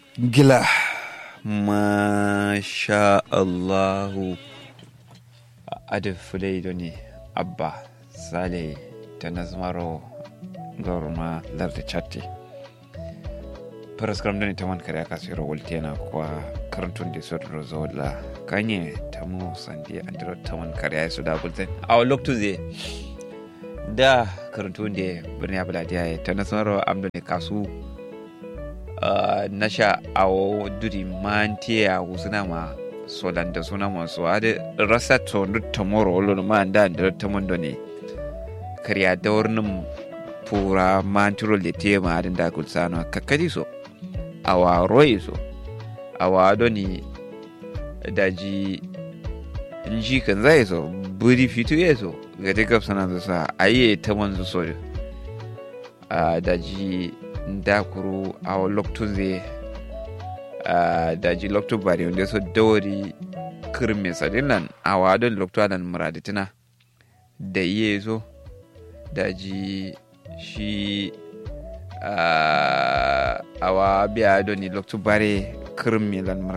gila masha allahu adin fulai ne abba sale ta nazmaro gorma lardi chatti paraskram dani taman kare aka siro woltena kwa karantun da sod rozola kanye tamu sandi andiro taman kare ay suda bulte aw loktu ze da karantun da birni abuladiya ta nazmaro amdo ne kasu nasha awo duri mantiya wusuna ma solanda suna masu ade rasa to nutta moro wolo ma anda da ta mondo ne kariya da warnin pura mantiro le te ma adin da gulsano kakkadi so awa royi so awa doni daji nji kan zai so buri fitu ya so ga ta gafsa na sa ayi ta manzu so a daji dakuru awa loktun zai daji loktu bari wanda so dawari kirme sadinan a wadon loktu adan muraditina da iye so daji shi awa biya doni loktu bare kirme lan